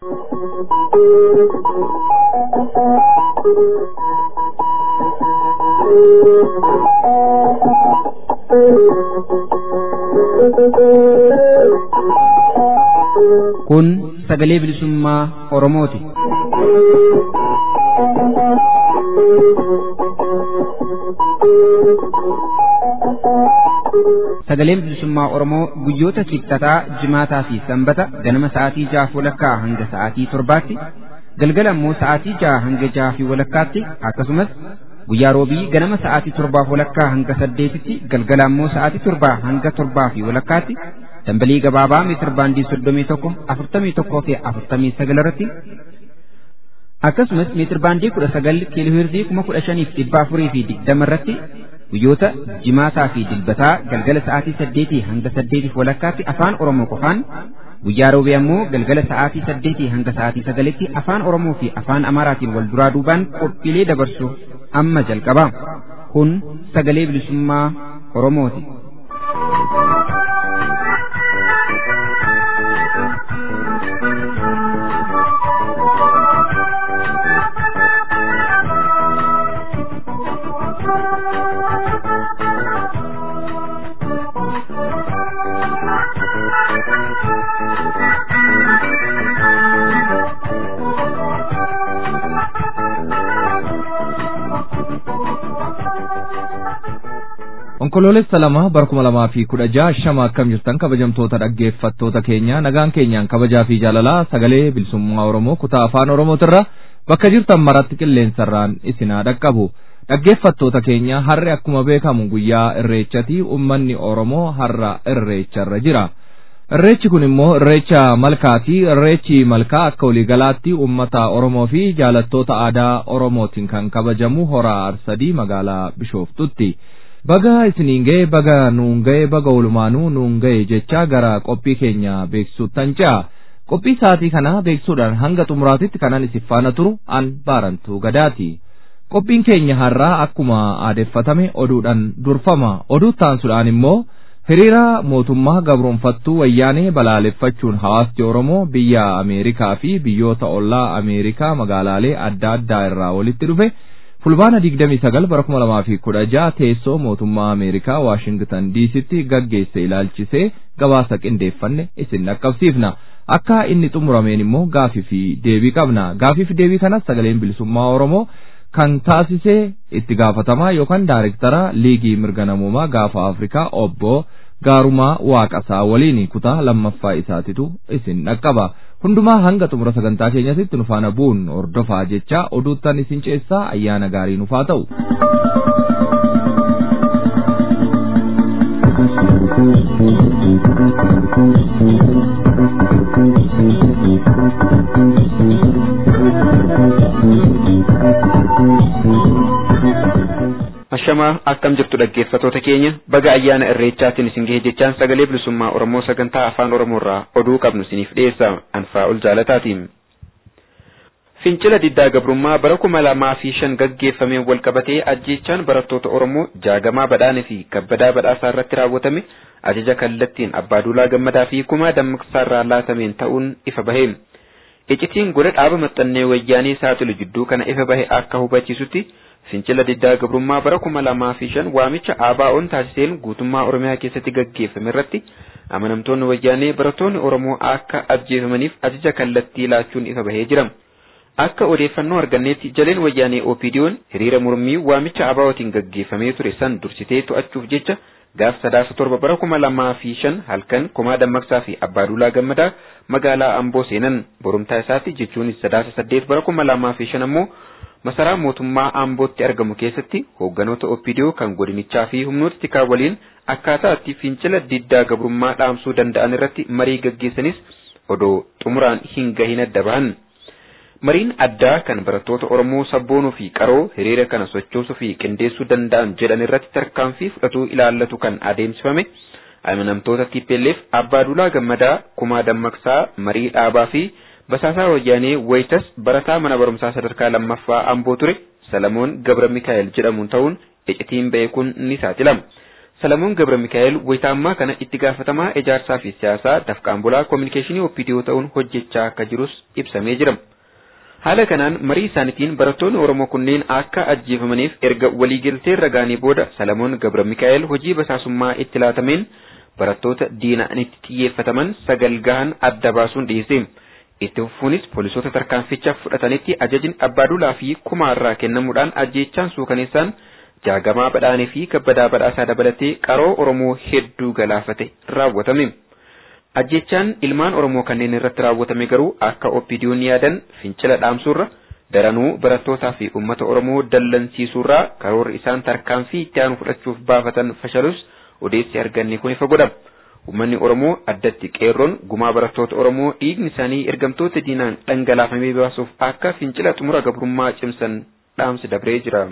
Kun sagalee bilisummaa Oromooti. Sagaleen bilisummaa Oromoo guyyoota kibxataa, jimaataa fi sanbata ganama sa'aatii jahaaf walakkaa hanga sa'aatii torbaatti, galgala immoo sa'aatii jaha hanga jaha fi walakkaatti akkasumas guyyaa roobii ganama sa'aatii torbaaf walakkaa hanga saddeetitti galgala immoo sa'aatii torbaa hanga torbaa fi walakkaatti dambalii gabaabaa meetir baandii soddomii tokko afurtamii tokkoo fi afurtamii sagal irratti akkasumas meetir baandii kudha sagal kiilooheerzii kuma kudha shaniif dhibba afurii fi digdama irratti guyyoota jimaataa fi dilbataa galgala sa'aatii saddeetii hanga saddeetiif walakkaatti afaan oromoo qofaan guyyaa roobii ammoo galgala sa'aatii saddeetii hanga sa'aatii sagalitti afaan oromoo fi afaan amaaraatiin wal duraa duubaan qophiilee dabarsu amma jalqaba kun sagalee bilisummaa oromooti. onkoloolessa lama bara kuma lamaa fi kudha jaha shama akkam jirtan kabajamtoota dhaggeeffattoota keenya nagaan keenyaan kabajaa fi jaalalaa sagalee bilisummaa oromoo kutaa afaan oromootirra bakka jirtan maratti qilleensarraan isinaa dhaqqabu dhaggeeffattoota keenya har'i akkuma beekamu guyyaa irreechati ummanni oromoo har'a irreecharra jira irreechi kun immoo irreecha malkaati irreechi malkaa akka waliigalaatti ummata oromoo fi jaalattoota aadaa oromootiin kan kabajamu hora arsadii magaalaa bishooftutti. baga isiniin ga'e baga nuun ga'e baga olumaanuu nuun ga'e jecha gara qophii keenya beeksisuuttan ce'a qophii sa'aatii kana beeksisuudhaan hanga xumuraatitti kanan isiniif faana turu an baarantuu gadaati qophiin keenya har'aa akkuma aadeeffatame oduudhaan durfama oduu taansuudhaan immoo hiriira mootummaa gabroonfattuu wayyaanee balaaleffachuun hawaasni oromoo biyya ameerikaa fi biyyoota ollaa ameerikaa magaalaalee adda addaa irraa walitti dhufe fulbaana digdamii sagal bara kuma lamaa fi kudha jaha teessoo mootummaa ameerikaa waashingtan diisitti gaggeesse ilaalchisee gabaasa qindeeffanne isin dhaqqabsiifna akka inni xumurameen immoo gaafii fi deebii qabna gaafii fi deebii kanas sagaleen bilisummaa oromoo kan taasisee itti gaafatamaa yookaan daayirektara liigii mirga namoomaa gaafa afrikaa obbo gaarumaa waaqasaa waliin kutaa lammaffaa isaatitu isin dhaqqaba hundumaa hanga xumura sagantaa keenyatti nu faana bu'uun hordofaa jecha oduuttan isin ceessaa ayyaana gaarii nuufaa ta'u. Ashamaa akkam jirtu dhaggeeffatoota keenya baga ayyaana irreechaatiin isin gahe jechaan sagalee bilisummaa Oromoo sagantaa afaan Oromoorraa oduu qabnu isiniif dhiyeessa anfaa ol jaalataatiin. Fincila diddaa gabrummaa bara kuma lamaa fi shan gaggeeffameen wal qabatee ajjeechaan barattoota Oromoo jaagamaa badhaanee fi kabbadaa badhaasaa irratti raawwatame ajaja kallattiin abbaaduulaa gammadaa fi kumaa dammaqsaa irraa laatameen ta'uun ifa bahe. Icitiin godha dhaaba maxxannee wayyaanii saaxilu jidduu kana ifa bahe akka hubachiisutti fincila diddaa gabrummaa bara kuma lamaa fi shan waamicha ABO'n taasiseen guutummaa Oromiyaa keessatti gaggeeffame irratti amanamtoonni wayyaanee barattoonni Oromoo akka ajjeefamaniif ajaja kallattii laachuun ifa bahee jira. Akka odeeffannoo arganneetti jaleen wayyaanee OPDO'n hiriira mormii waamicha ABO'tiin gaggeeffamee ture san dursitee to'achuuf jecha gaaf sadaasa torba bara kuma lamaa fi shan halkan kumaa dammaqsaa fi abbaaduulaa gammadaa magaalaa Amboo seenan borumtaa isaatti jechuunis sadaasa saddeet bara kuma lamaa fi shan ammoo masaraa mootummaa Ambootti argamu keessatti hoogganoota OPDO kan godinichaa fi humnoota tikaa waliin akkaataa itti fincila diddaa gabrummaa dhaamsuu danda'an irratti marii gaggeessanis odoo xumuraan hin gahin adda bahan. Mariin addaa kan barattoota Oromoo sabboonuu fi qaroo hiriira kana sochoosuu fi qindeessuu danda'an jedhan irratti tarkaanfii fudhatuu ilaallatu kan adeemsifame amanamtoota TPLF Abbaaduulaa Gammadaa Kumaa Dammaqsaa marii dhaabaa fi Basaasaa Wayyaanee Wayitas barataa mana barumsaa sadarkaa lammaffaa Amboo ture Salamoon Gabra Mikaa'el jedhamuun ta'uun icitiin ba'e kun ni saaxilama. Salamoon Gabra Mikaa'el wayita ammaa kana itti gaafatamaa ijaarsaa fi siyaasaa dafqaan bulaa koominikeeshinii OPDO ta'uun hojjechaa akka jirus ibsamee jira. Haala kanaan marii isaaniitiin barattoonni Oromoo kunneen akka ajjeefamaniif erga waliigaltee ragaanii booda Salamoon Gabra Mikaa'el hojii basaasummaa itti laatameen barattoota diina'anitti xiyyeeffataman sagal gahan adda baasuun dhiyeesse. Itti fufuunis poolisoota tarkaanficha fudhatanitti ajajni abbaadulaa fi kumaarraa kennamuudhaan ajjeechaan suukaneessaan jaagamaa badhaanee fi kabbadaa badhaasaa dabalatee qaroo Oromoo hedduu galaafate raawwatame. Ajjeechaan ilmaan Oromoo kanneen irratti raawwatame garuu akka OPDO'n yaadan fincila dhaamsuurra daranuu barattootaa fi uummata Oromoo dallansiisuurraa karoorri isaan tarkaanfii itti aanu fudhachuuf baafatan fashalus odeessi arganne kun ifa godha. Uummanni Oromoo addatti qeerroon gumaa barattoota Oromoo dhiigni isaanii ergamtoota diinaan dhangalaafamee baasuuf akka fincila xumura gabrummaa cimsan dhaamsi dabree jira.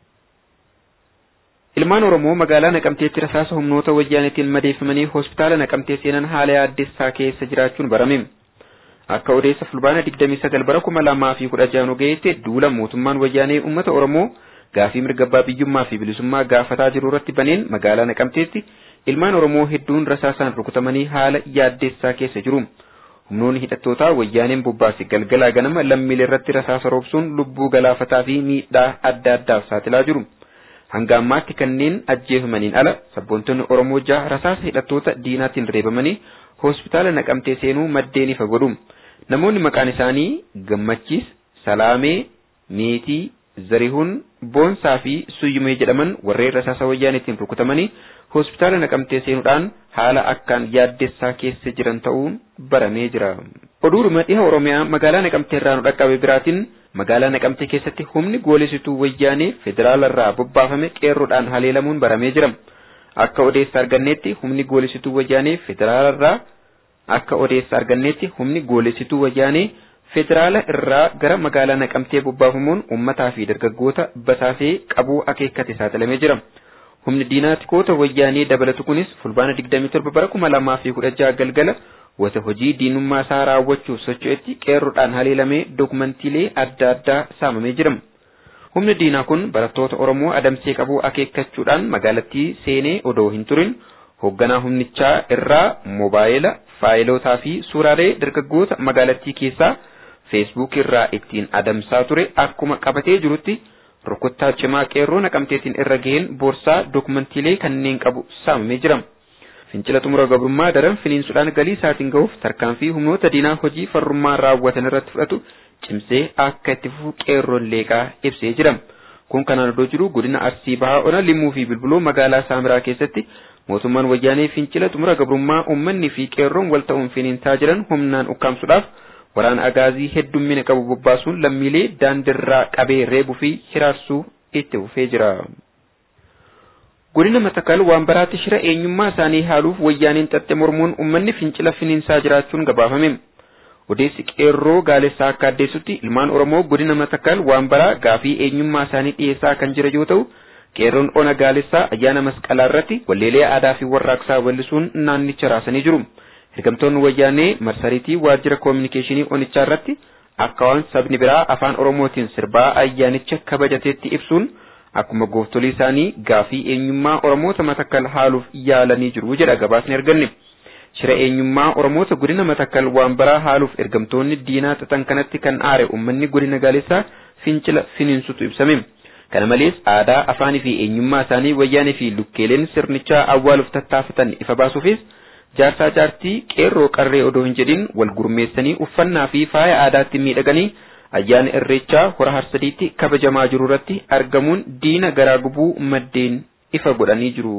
Ilmaan Oromoo magaalaa Naqamteetti rasaasa humnoota wayyaaneetiin madeeffamanii hospitaala Naqamtee seenan haala yaaddessaa keessa jiraachuun barame. Akka odeessa fulbaana 29 bara 2016 ga'eetti duula mootummaan wayyaanee uummata Oromoo gaafii mirga abbaa biyyummaa fi bilisummaa gaafataa jiru irratti baneen magaalaa Naqamteetti ilmaan Oromoo hedduun rasaasaan rukutamanii haala yaaddessaa keessa jiru. Humnoonni hidhattootaa wayyaaneen bobbaase galgalaa ganama lammiilee irratti rasaasa roobsuun lubbuu galaafataa fi miidhaa adda addaaf saaxilaa jiru. Hanga ammaatti kanneen ajjeefamaniin ala sabboontonni Oromoo jaha rasaasa hidhattoota diinaatiin reebamanii hospitaala naqamtee seenuu maddeen ifa godhu. Namoonni maqaan isaanii Gammachiis, Salaamee, Meetii, Zarihuun, Boonsaa fi Suyyumee jedhaman warreen rasaasa wayyaaneetiin rukutamanii hospitaala naqamtee seenuudhaan haala akkaan yaaddessaa keessa jiran ta'uun baramee jira. Oduuruma dhiha Oromiyaa magaalaa naqamtee irraa nu dhaqqabe biraatiin magaalaa naqamtee keessatti humni goolesituu wayyaanee federaalarraa bobbaafame qeerroodhaan haleelamuun baramee jira. Akka odeessa arganneetti humni goolesituu wayyaanee federaalarraa akka odeessa arganneetti humni goolesituu wayyaanee federaala irraa gara magaalaa naqamtee bobbaafamuun uummataa fi dargaggoota basaasee qabuu akeekkate saaxilamee jira. Humni diinaatikoota wayyaanee dabalatu kunis fulbaana 27 bara 2016 galgala wata hojii diinummaa isaa raawwachuuf socho'etti qeerroodhaan haleelamee dokumantiilee adda addaa saamamee jira. Humni diinaa kun barattoota Oromoo adamsee qabuu akeekkachuudhaan magaalattii seenee odoo hin turin hoogganaa humnichaa irraa moobaayila, faayilotaa fi suuraalee dargaggoota magaalattii keessaa feesbuuk irraa ittiin adamsaa ture akkuma qabatee jirutti rukuttaa cimaa qeerroo naqamteetiin irra ga'een boorsaa dokumantiilee kanneen qabu saamamee jira. Fincila xumura gabrummaa daran finiinsuudhaan galii isaatiin ga'uuf tarkaanfii humnoota diinaa hojii farrummaa raawwatan irratti fudhatu cimsee akka itti fufu qeerroon leeqaa ibsee jira. Kun kanaan odoo jiru godina Arsii Bahaa Ona Limmuu fi Bilbiloo magaalaa Saamiraa keessatti mootummaan wayyaanee fincila xumura gabrummaa uummanni fi qeerroon wal ta'uun finiinsaa jiran humnaan ukkaamsuudhaaf waraana agaazii heddummina qabu bobbaasuun lammiilee daandirraa qabee reebuu fi hiraarsuu itti fufee jira. Godina Matakal waan baraatti shira eenyummaa isaanii haaluuf wayyaaniin xaxxe mormuun uummanni fincila finiinsaa jiraachuun gabaafame. Odeessi qeerroo gaalessaa akka addeessutti ilmaan Oromoo godina Matakal waan baraa gaafii eenyummaa isaanii dhiyeessaa kan jira yoo ta'u, qeerroon ona gaalessaa ayyaana masqalaa irratti walleelee aadaa fi warraaqsaa wallisuun naannicha raasanii jiru. Ergamtoonni wayyaanee marsariitii waajjira koominikeeshinii onichaa irratti akka waan sabni biraa afaan Oromootiin sirbaa ayyaanicha kabajateetti ibsuun akkuma gooftolii isaanii gaafii eenyummaa Oromoota matakkal haaluuf yaalanii jiru jedha gabaasni arganne. Shira eenyummaa Oromoota godina matakkal waan baraa haaluuf ergamtoonni diinaa xaxan kanatti kan aare uummanni godina gaalessaa fincila finiinsutu ibsame. Kana malees aadaa afaanii fi eenyummaa isaanii wayyaanee fi lukkeeleen sirnichaa awwaaluuf tattaafatan ifa baasuufis jaarsaa jaartii qeerroo qarree odoo hin jedhin wal gurmeessanii uffannaa fi faaya aadaatti miidhaganii ayyaana irreechaa hora harsadiitti kabajamaa jiru irratti argamuun diina garaa gubuu maddeen ifa godhanii jiru.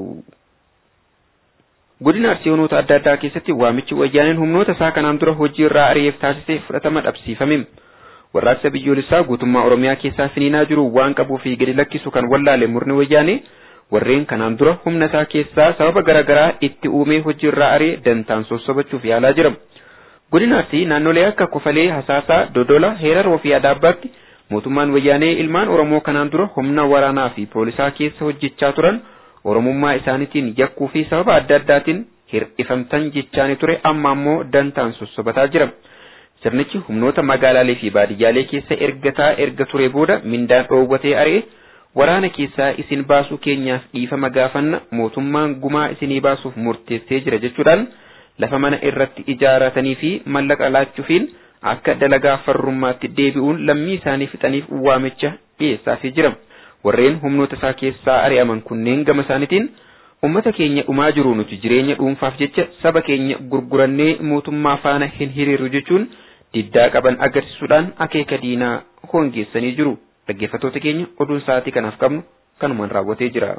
Godina Arsiyoonota adda addaa keessatti waamichi wayyaaneen humnoota isaa kanaan dura hojii irraa ari'eef taasise fudhatama dhabsiifame. Warraaqsa biyyoolessaa guutummaa Oromiyaa keessaa finiinaa jiru waan qabuu fi gadi lakkisu kan wallaale murni wayyaanee warreen kanaan dura humna isaa keessaa sababa garaagaraa itti uumee hojii irraa ari'e dantaan sossobachuuf yaalaa jira. Godina Arsii naannolee akka Kofalee, Hasaasaa, Dodola, Heeraroo fi Adaabbaatti mootummaan wayyaanee ilmaan Oromoo kanaan dura humna waraanaa fi poolisaa keessa hojjechaa turan Oromummaa isaaniitiin yakkuu fi sababa adda addaatiin hir'ifamtan jechaanii ture amma ammoo dantaan sossobataa jira. Sirnichi humnoota magaalaalee fi baadiyyaalee keessa ergataa erga ture booda mindaan dhoowwatee ari'e waraana keessaa isin baasuu keenyaaf dhiifama gaafanna mootummaan gumaa isinii baasuuf murteessee jira jechuudhaan lafa mana irratti ijaaratanii fi mallaqa laachuufiin akka dalagaa farrummaatti deebi'uun lammii isaanii fixaniif waamicha dhiyeessaafii jira. Warreen humnoota isaa keessaa ari'aman kunneen gama isaaniitiin ummata keenya dhumaa jiru nuti jireenya dhuunfaaf jecha saba keenya gurgurannee mootummaa faana hin hiriirru jechuun diddaa qaban agarsiisuudhaan akeeka diinaa hongeessanii jiru. Dhaggeeffattoota keenya oduun sa'aatii kanaaf qabnu kanumaan raawwatee jira.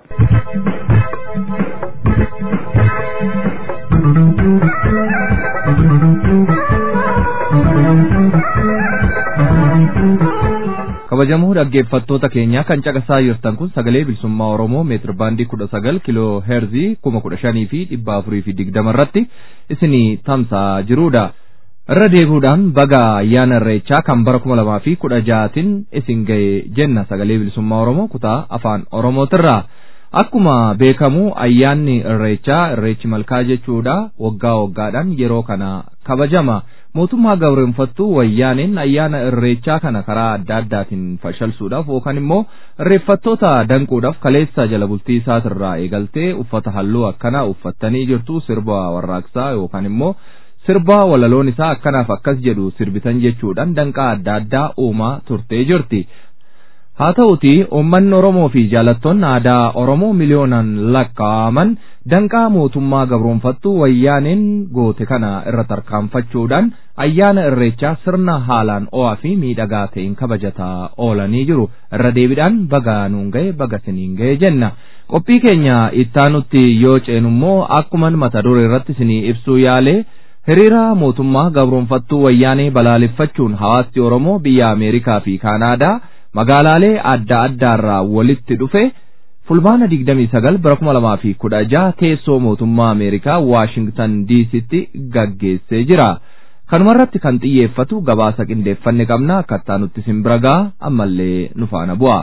kabajamoo dhaggeeffattoota keenya kan caqasaa jirtan kun sagalee bilisummaa oromoo meetir baandii kudha sagal kiloo heerzii kuma kudha shanii fi dhibba afurii fi digdama irratti isinii tamsa'aa jirudha. irra deebi'uudhaan baga ayyaana irreechaa kan bara kuma lamaa fi kudha ja'atiin isin ga'e jenna sagalee bilisummaa oromoo kutaa afaan oromootirraa. Akkuma beekamu ayyaanni irreechaa irreechi malkaa jechuudha waggaa waggaadhaan yeroo kana kabajama. Mootummaa gabroonfattuu wayyaaniin ayyaana irreechaa kana karaa adda addaatiin fashalsuudhaaf yookaan immoo irreeffattoota danquudhaaf kaleessa jala bultii isaatirraa eegaltee uffata halluu akkanaa uffattanii jirtu sirba warraaqsaa yookaan immoo sirba walaloon isaa akkanaaf akkas jedhu sirbitan jechuudhaan danqaa adda addaa uumaa turtee jirti. haa ta'uti uummanni oromoo fi jaalattoonni aadaa oromoo miliyoonaan lakkaa'aman danqaa mootummaa gabroonfattuu wayyaaneen goote kana irra tarkaanfachuudhaan ayyaana irreechaa sirna haalaan o'aa fi miidhagaa ta'een kabajataa oolanii jiru irra deebiidhaan baga nuun ga'e baga siniin ga'e jenna qophii keenya ittaanutti yoo ceenummoo akkuma mata duree irratti sinii ibsuu yaalee hiriira mootummaa gabroonfattuu wayyaanee balaaleffachuun hawaasni oromoo biyya ameerikaa fi kaanaadaa magaalaalee adda addaarraa walitti dhufe fulbaana 29 bara 2016 teessoo mootummaa Ameerikaa Waashingtan diisitti gaggeessee jira. Kanumarratti kan xiyyeeffatu gabaasa qindeeffanne qabna akkattaa nutti simbira gaa ammallee nu faana bu'a.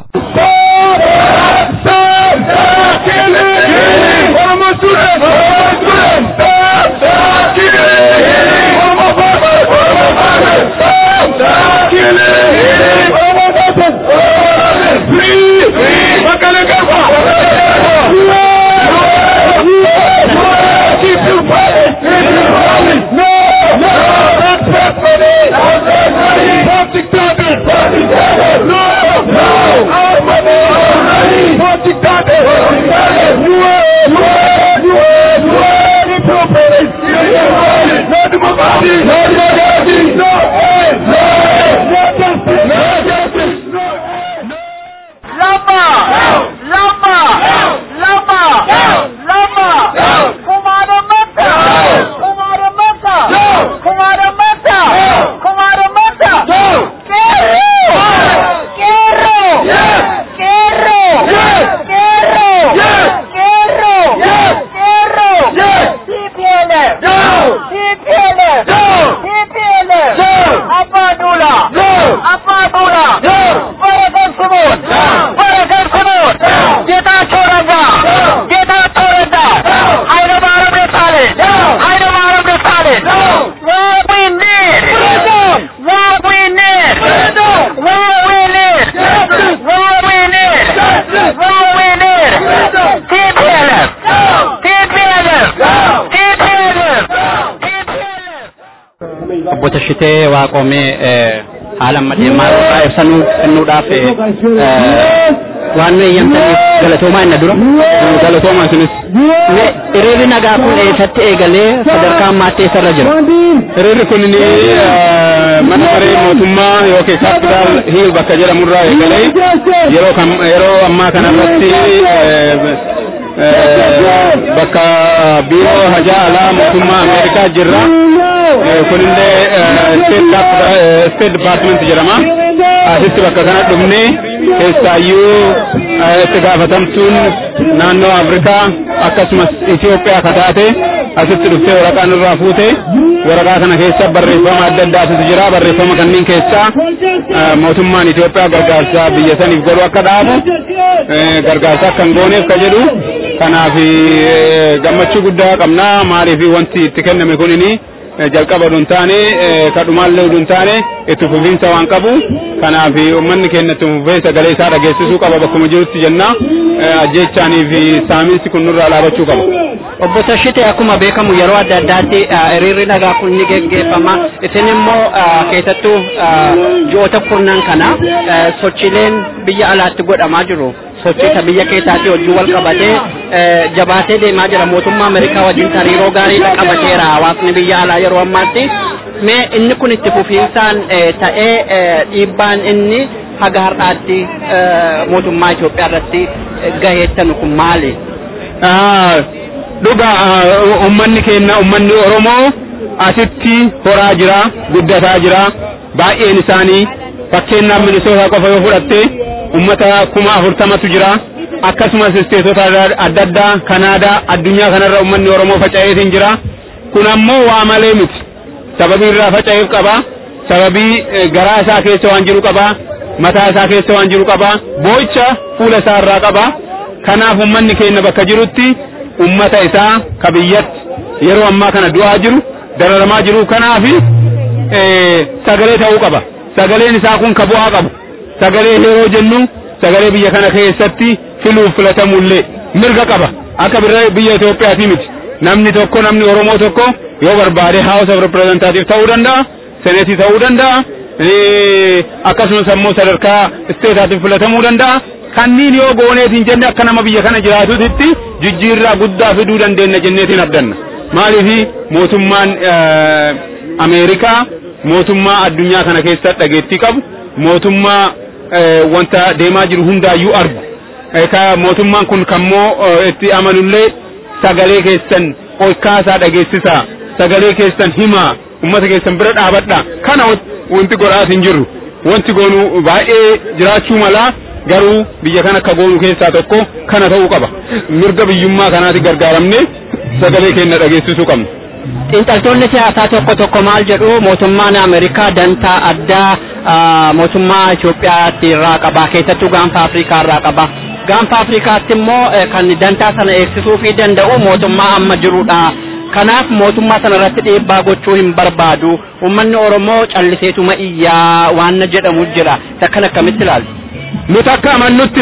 obbo Tashitee Waaqoomee haala amma deemaa irraa ibsanuu kennuudhaaf waan nu eeyyamtaniif galatoomaa inni dura galatoomaan sunis hiriirri nagaa kun eessatti eegalee sadarkaa ammaatti eessarra jira. Hiriirri kun mana maree mootummaa yookiin kaapitaal hiil bakka jedhamurraa eegalee yeroo kam yeroo ammaa kanarratti bakka biiroo hajaa alaa mootummaa Ameerikaa jirra. kunillee state department jedhama asitti bakka kana dhufne keessaayyuu itti gaafatamtuun naannoo afrikaa akkasumas Itoophiyaa akka taate asitti dhuftee waraqaa irraa fuute waraqaa kana keessa barreeffama adda addaatu jira barreeffama kanneen keessaa mootummaan Itoophiyaa gargaarsa biyya saniif godhu akka dhaabu gargaarsa akka hin gooneef ka jedhu kanaaf gammachuu guddaa qabna maaliif wanti itti kenname kunini jalqaba hin taane kadhumaallee hin taane itti fufiinsa waan qabu kanaaf uummanni keenya itti fufee sagalee isaa dhageessisuu qaba bakkuma jirutti jenna ajjeechaanii fi saamiinsi kun nurraa dhaabachuu qaba. Obbo Tashite akkuma beekamu yeroo adda addaatti hiriirri nagaa kun ni geggeeffama. Isin immoo keessattuu ji'oota kurnan kana sochiileen biyya alaatti godhamaa jiru. sochiisa biyya keessaatti wajjin wal qabatee jabaatee deemaa jira mootummaa Ameerikaa wajjin hariiroo gaarii qabateera hawaasni biyya alaa yeroo ammaatti. Mee inni kun itti fufiinsaan ta'ee dhiibbaan inni haga har'aatti mootummaa Itoophiyaa irratti gaheettan kun maali? Dhuga uummanni keenya uummanni Oromoo asitti horaa jira guddataa jira baay'een isaanii fakkeenyaaf Minisootaa qofa yoo fudhatte ummata kuma afurtamatu jira akkasumas isteetota adda addaa kanaadaa addunyaa kanarra ummanni oromoo faca'eetiin jira kun ammoo waa malee miti sababii irraa faca'eef qaba sababii garaa isaa keessa waan jiru qaba mataa isaa keessa waan jiru qaba boo'icha fuula isaa irraa qaba kanaaf ummanni keenya bakka jirutti ummata isaa ka biyyatti yeroo ammaa kana du'aa jiru dararamaa jiru kanaaf sagalee ta'uu qaba sagaleen isaa kun ka bu'aa qabu sagalee yeroo jennu sagalee biyya kana keessatti filuuf filatamullee mirga qaba akka biyya Itoophiyaati miti namni tokko namni Oromoo tokko yoo barbaade House of Representative ta'uu danda'a Seneetii ta'uu danda'a akkasumas ammoo sadarkaa isteetaatiif filatamuu danda'a kanniin yoo gooneetiin jenne akka nama biyya kana jiraatutti jijjiirraa guddaa fiduu dandeenya jenneetiin abdanna maaliifi mootummaan Ameerikaa mootummaa addunyaa kana keessatti dhageettii qabu mootummaa wanta deemaa jiru hundaayyuu argu mootummaan kun kammoo itti amanullee sagalee keessan ol kaasaa dhageessisaa sagalee keessan himaa ummata keessan bira dhaabadha kana wanti godhaas hin jiru wanti goonu baay'ee jiraachuu malaa garuu biyya kana akka goonu keessaa tokko kana ta'uu qaba mirga biyyummaa kanaati gargaaramne sagalee keenya dhageessisuu qabna. Xiinxaltoonni siyaasaa tokko tokko maal jedhu mootummaan Ameerikaa dantaa addaa mootummaa Itoophiyaatti irraa qaba keessattuu gaanfa Afrikaa irraa qaba. Gaanfa Afrikaatti immoo kan dantaa sana eegsisuu fi danda'u mootummaa amma jirudha. Kanaaf mootummaa sana irratti dhiibbaa gochuu hin barbaadu. Uummanni Oromoo calliseetuma iyyaa waan jedhamu jira. Takkan akkamitti ilaaltu? Nuti akka amannutti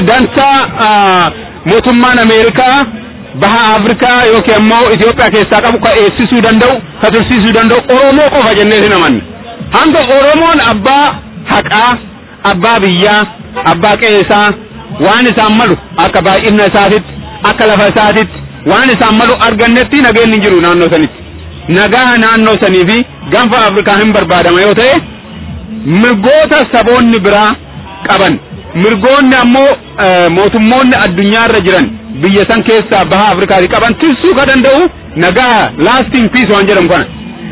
dantaa mootummaan Ameerikaa baha Afrikaa yookiin ammoo Itoophiyaa keessaa qabu ka eegsisuu danda'u ka tursiisuu danda'u Oromoo qofa jennee hin amanne. Hanga Oromoon abbaa haqaa, abbaa biyyaa, abbaa qe'eesaa waan isaan malu akka baay'ina isaatitti, akka lafa isaatitti waan isaan malu argannetti nageenyi hin jiru naannoo sanitti. Nagaa naannoo sanii fi gaanfa Afrikaa hin barbaadama yoo ta'e mirgoota saboonni biraa qaban mirgoonni ammoo mootummoonni addunyaarra jiran biyya san keessaa baha Afrikaati qaban tiksuu ka danda'u nagaa lasting peace waan jedhamu kana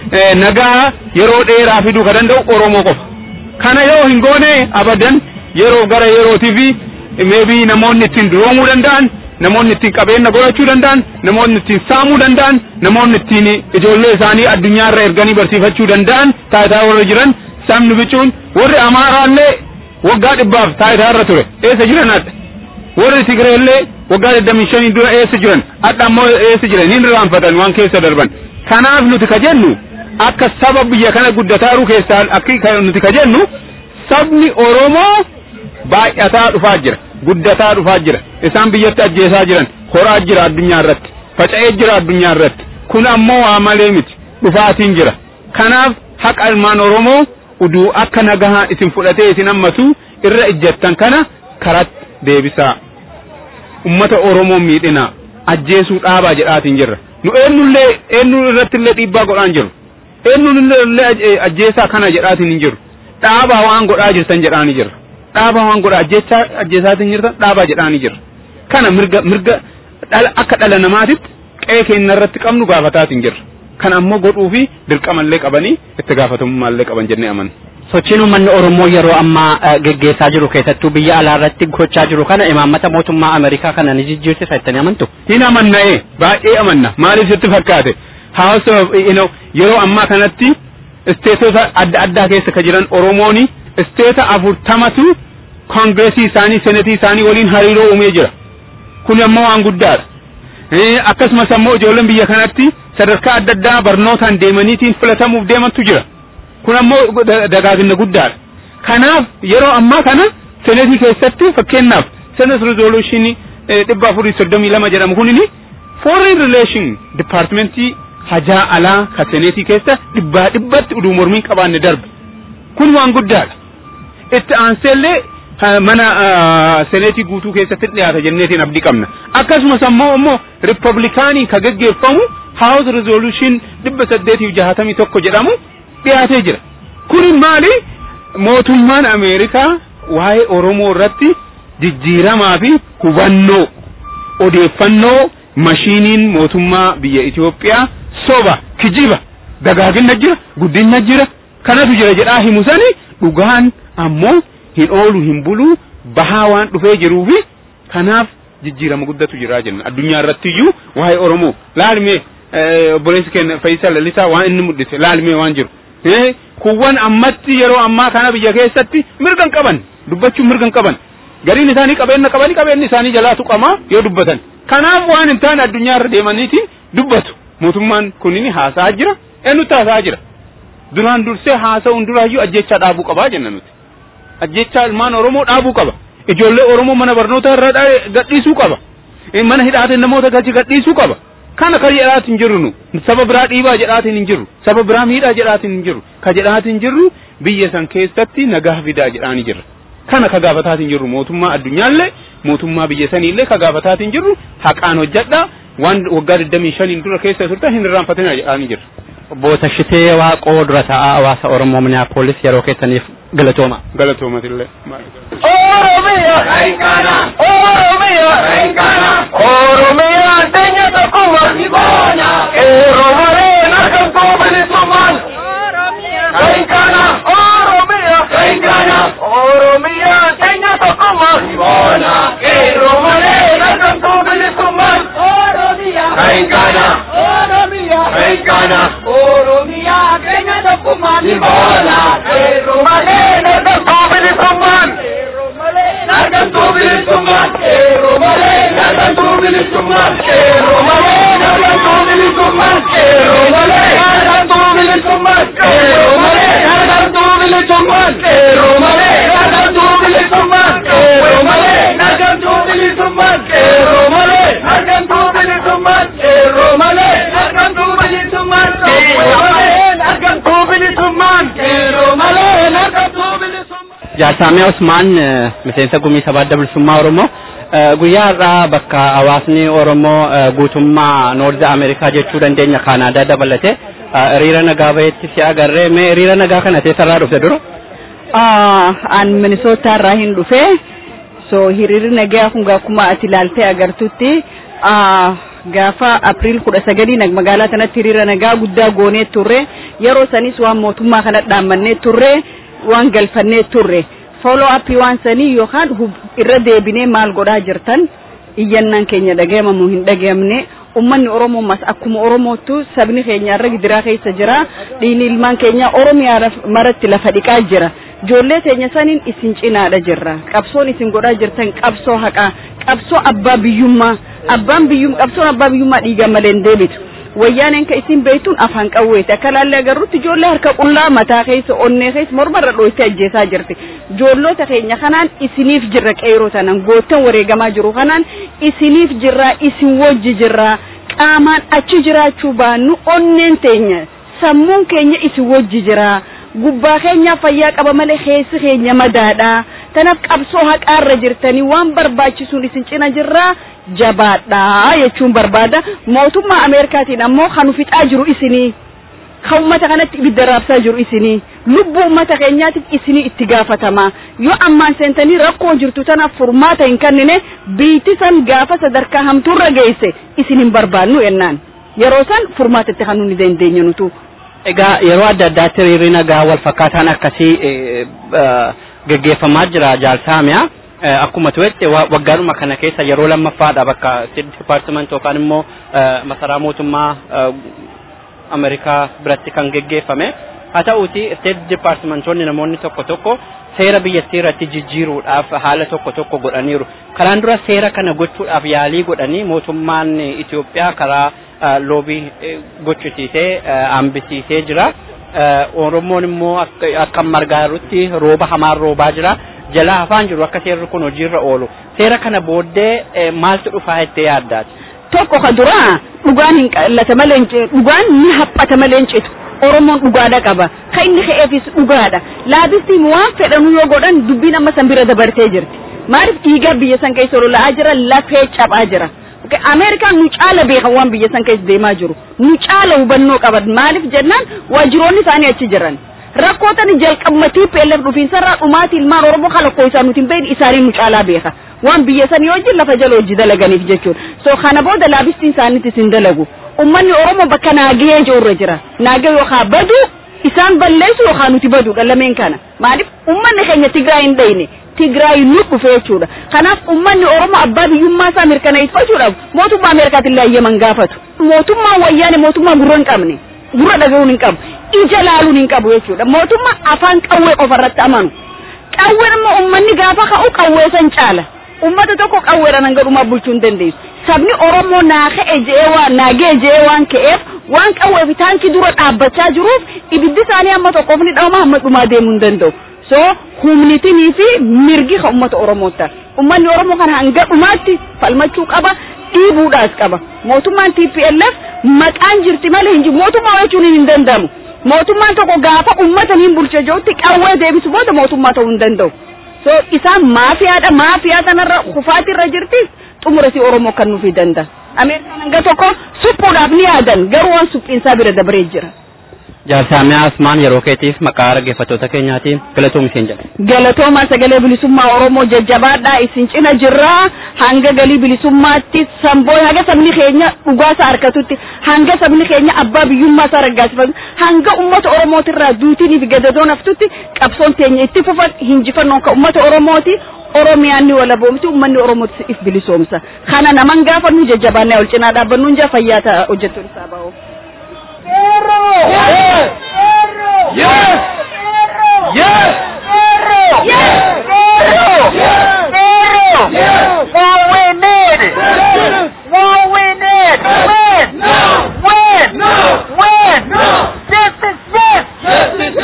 nagaa yeroo dheeraa fiduu ka danda'u Oromoo qofa. Kana yoo hin goone abadan yeroo gara yerootii fi meebii namoonni ittiin duroomuu danda'an namoonni ittiin qabeenya godhachuu danda'an namoonni ittiin saamuu danda'an namoonni ittiin ijoollee isaanii addunyaarra erganii barsiifachuu danda'an taayitaa warra jiran sabni bicuun warri Amaaraallee waggaa dhibbaaf taayitaarra ture eessa jiran adda warri Tigireellee waggaa digdamii shanii dura eessa jiran adda ammoo eessa jiran hin irraanfatan waan keessa darban kanaaf nuti ka jennu akka saba biyya kana guddataaru keessaa akka nuti ka jennu sabni Oromoo baay'ataa dhufaa jira guddataa dhufaa jira isaan biyyatti ajjeesaa jiran horaa jira addunyaa irratti faca'ee jira addunyaa irratti kun ammoo waa malee miti dhufaatiin jira kanaaf haqa ilmaan Oromoo uduu akka nagahaa isin fudhatee isin hammatu irra ijjattan kana karatti deebisaa ummata Oromoo miidhina ajjeesuu dhaabaa jedhaatiin jirra nu eenyullee eenyu irratti illee dhiibbaa godhaan jiru eenyullee ajjeesaa kana jedhaatiin hin jiru dhaabaa waan godhaa jirtan jedhaanii jirra dhaabaa waan godhaa ajjeechaa ajjeesaatiin jirtan dhaabaa jedhaanii jirra kana mirga mirga akka dhala namaatitti qe'ee keenya irratti qabnu gaafataatiin jirra kan ammoo godhuu fi dirqamallee qabanii itti gaafatamummallee qaban jennee amanna. Sochiin uummanni Oromoo yeroo ammaa geggeessaa jiru keessattuu biyya alaa irratti gochaa jiru kana imaammata mootummaa Ameerikaa kana ni jijjiirsisa jettanii amantu? Hin amanna'ee baay'ee amanna maaliif sitti fakkaate House of yeroo ammaa kanatti isteetota adda addaa keessa ka jiran Oromooni isteeta afurtamatu koongireesii isaanii senetii isaanii waliin hariiroo uumee jira. Kun ammoo waan guddaadha. Akkasumas ammoo ijoolleen biyya kanatti sadarkaa adda addaa barnootaan deemaniitiin filatamuuf deemantu jira kun ammoo dagaagina guddaadha kanaaf yeroo ammaa kana senetii keessatti fakkeenyaaf senet resolution dhibba afurii soddomii lama jedhamu kunini foreign relation departmentii hajaa alaa ka senetii keessa dhibbaa dhibbatti uduu mormiin qabaanne darbe kun waan guddaadha itti aanseellee mana seneetii guutuu keessatti dhiyaata jenneetiin abdii qabna akkasumas ammoo immoo riippablikaanii ka geggeeffamu house resolution dhibba saddeetiif jahatamii tokko jedhamu dhiyaatee jira kuni maali mootummaan ameerikaa waa'ee oromoo irratti jijjiiramaa fi hubannoo odeeffannoo mashiiniin mootummaa biyya Itoophiyaa soba kijiba dagaagina jira guddina jira kanatu jira jedhaa himu sani dhugaan ammoo hin oolu hin bulu bahaa waan dhufee jiruu fi kanaaf jijjiirama guddatu jira jenna addunyaa irratti iyyuu waa'ee oromoo laalmee obboleessi keenya Fayyisal Lalisaa waan inni mul'ise laalmee waan jiru kuwwan ammatti yeroo ammaa kana biyya keessatti mirgan qaban dubbachuun mirgan qaban gariin isaanii qabeenya qabanii qabeenyi isaanii jalaa tuqamaa yoo dubbatan kanaaf waan hin taane addunyaa irra deemaniitiin dubbatu mootummaan kunini haasa'aa jira eenyutti haasa'aa jira duraan dursee haasa'uun duraayyuu ajjechaa dhaabuu qabaa jenna nuti ajjechaa ilmaan oromoo dhaabuu qaba ijoollee oromoo mana barnoota irra gadhiisuu qaba mana hidhaatiin namoota gachi gadhiisuu qaba kana ka jedhaatiin jirru nu saba biraa dhiibaa jedhaatiin hin jirru saba biraa miidhaa jedhaatiin hin jirru ka jedhaatiin jirru biyya san keessatti nagaa fidaa jedhaanii jirra kana ka gaafataatiin jirru mootummaa addunyaallee mootummaa biyya saniillee ka gaafataatiin jirru haqaan hojjedha waan waggaa 25 dura keessa turte hin irraanfatina jedhaanii jirra. Obbo Tashitee Waaqoo dura taa'aa hawaasa Oromoo Miniyaapolis yeroo keessaniif galatooma. Galatoomatillee. Oromiyaa Renkana Oromiyaa Renkana Oromiyaa teenya tokkuma Siboona Oromolee narkamtuu bilisummaan Renkana Oromiyaa Renkana Oromiyaa teenya tokkuma Siboona Oromolee narkamtuu bilisummaan Oromiyaa Renkana Oromiyaa Renkana Oromiyaa teenya tokkuma Siboona Oromolee narkamtuu bilisummaan Nargantuu bilisummaan Eeroomalee nargantuu bilisummaan Eeroomalee nargantuu bilisummaan Eeroomalee nargantuu bilisummaan Eeroomalee nargantuu bilisummaan Eeroomalee nargantuu bilisummaan Eeroomalee nargantuu bilisummaan Eeroomalee nargantuu bilisummaan Eeroomalee nargantuu bilisummaan Eeroomalee nargantuu bilisummaan Eeroomalee nargantuu bilisummaan Jaarsaamee Usmaan miseensa gumii sabaa adda bilisummaa Oromoo guyyaa har'aa bakka hawaasni Oromoo guutummaa Noorzi Ameerikaa jechuu dandeenya Kaanaadaa dabalatee hiriira nagaa bahetti si agarree mee hiriira nagaa kana teessarraa dhufte dura? An Minisootaa irraa hin dhufe so hiriirri nagaa kun akkuma ati ilaaltee agartutti gaafa April kudha sagalii magaalaa kanatti hiriira nagaa guddaa goonee turre yeroo sanis waan mootummaa kana dhaammannee turre waan galfannee turre follow up waan sanii yookaan irra deebinee maal godhaa jirtan iyyannaan keenya dhagayamamu hin dhagayamne ummanni oromoomas akkuma oromootu sabni keenya irra gidiraa keessa jira dhiini ilmaan keenya oromiyaa maratti lafa dhiqaa jira ijoollee teenya saniin isin cinaadha jirra qabsoon isin godhaa jirtan qabsoo haqaa qabsoo abbaa biyyummaa abbaan biyyum qabsoon abbaa biyyummaa dhiiga malee hin deebitu wayyaaneen ka isin beektuun afaan qawweeti akka laallee agarrutti ijoollee harka qullaa mataa keessa onnee keessa mormarra dhooytee ajjeesaa jirti ijoollota keenya kanaan isiniif jirra qeeroo tanan goottan wareegamaa jiru kanaan isiniif jirra isin wajji jirra qaamaan achi jiraachuu baannu onneen teenya sammuun keenya isin wajji jira gubbaa keenya fayyaa qaba malee keessi keenya madaadha tanaaf qabsoo haqaarra jirtanii waan barbaachisuun isin cina jirra jabaadha jechuun barbaada mootummaa ameerikaatiin ammoo kan fixaa jiru isinii kan ummata kanatti ibidda raabsaa jiru isinii lubbuu ummata keenyaatiif isinii itti gaafatama yoo ammaan seentanii rakkoo jirtu tanaaf furmaata hin kennine biitti san gaafa sadarkaa hamtuurra geesse isin hin barbaannu ennaan yeroo san furmaata itti kan nuti dandeenye nutu. Egaa yeroo adda addaatti hiriirri nagaa wal fakkaataan akkasii geggeeffamaa jira jaalsaamiyaa. akkuma tu'etti waggaadhuma kana keessa yeroo lammaffaadha bakka state department yookaan immoo masaraa mootummaa Ameerikaa biratti kan geggeeffame haa ta'uuti state departmentoonni namoonni tokko tokko seera biyyattii irratti jijjiiruudhaaf haala tokko tokko godhaniiru. Karaan dura seera kana gochuudhaaf yaalii godhanii mootummaan Itoophiyaa karaa loobii gochisiisee hambisiisee jira. Oromoon immoo akka margaa jirutti rooba hamaan roobaa jira. Jala hafaan jiru akka seerri kun hojiirra oolu. Seera kana booddee maaltu dhufaa jettee yaaddaati? Tokko ka dura dhugaan hin qallata malee dhugaan ni haphata malee hin citu. Oromoon dhugaadha qaba. Kan inni ka'eefis dhugaadha. Laabistiin waan fedhanuu yoo godhan dubbiin amma san bira dabartee jirti. Maaliif dhiigaa biyya san keessa lola'aa jira lafee cabaa jira. Ameerikaan nu caala beekan waan biyya san keessa deemaa jiru. Nu caala hubannoo qaban maaliif jennaan waajjiroonni isaanii achi jiran. Rakkootan jalqabmatii peelleef dhufiinsarraa dhumaati ilmaan Oromoo kalakkoo isaa nuti hin beekne isaanii nu caalaa beeka. Waan biyya sanii hojii lafa jala hojii dalaganiif jechuudha. So kana booda laabistiin isaaniitis hin dalagu. Uummanni Oromoo bakka naagee jirurra jira. Naagee yookaan badu isaan balleessu yookaan nuti baduudha lameen kana. Maaliif uummanni keenya Tigraay hin dhayne. Tigraay nu dhufe jechuudha. Kanaaf uummanni Oromoo abbaa biyyummaa isaa mirkaneeffachuudhaaf mootummaa Ameerikaatiin laayyaman gaafatu. Mootummaan wayyaane mootummaa gurra hin qabne. Gurra dhaga'uun hin qabu. Ija laaluun hin qabu jechuudha. Mootummaa afaan qawwee qofarratti amanu. Qawween immoo uummanni gaafa ka'u qawwee san caala. Uummata tokko qawweedhaan hanga dhumaa bulchuu hin dandeessu. Sabni Oromoo naa ka'e je'ee waan naagee je'ee waan ka'eef waan qawwee fi taankii dura dhaabbachaa jiruuf ibiddi isaanii amma tokkoof ni dhawama amma dhumaa deemuu hin danda'u. so humnitinii fi mirgi ka ummata oromoota ummanni oromoo kana hanga dhumaatti falmachuu qaba dhiibuudhaas qaba mootummaan TPLF maqaan jirti malee hin jiru mootummaa jechuun hin danda'amu mootummaan tokko gaafa ummata hin bulche jirutti qawwee deebisu booda mootummaa ta'uu hin danda'u so isaan maafiyaadha maafiyaa kanarra kufaatirra jirtis xumurasi oromoo kan nuuf danda'a ameerikaan hanga tokko suphuudhaaf ni yaadan garuu waan suphiinsaa bira dabaree jira. Jaarsaamiyaa Asmaan yeroo keetiif maqaa dhaggeeffattoota keenyaatiin galatoom isheen jedha. Galatooma sagalee bilisummaa Oromoo jajjabaadhaa isin cina jirraa hanga galii bilisummaatti samboo hanga sabni keenya dhugaasaa harkatutti hanga sabni keenya abbaa biyyummaa isaa raggaasifatu hanga uummata Oromootirraa duutinii fi gadadoon haftutti qabsoon teenya itti fufan hinjifannoon kan uummata Oromooti. Oromiyaan ni walaboomti uummanni Oromootis if bilisoomsa. Kana naman gaafa nu jajjabaannee ol cinaa dhaabbannu hin jaa fayyaa ta'a hojjettoon isaa ba'u. Yes! Yes! Yes! What we need! What we need! Win! Win! Win! Justice, yes! Justice,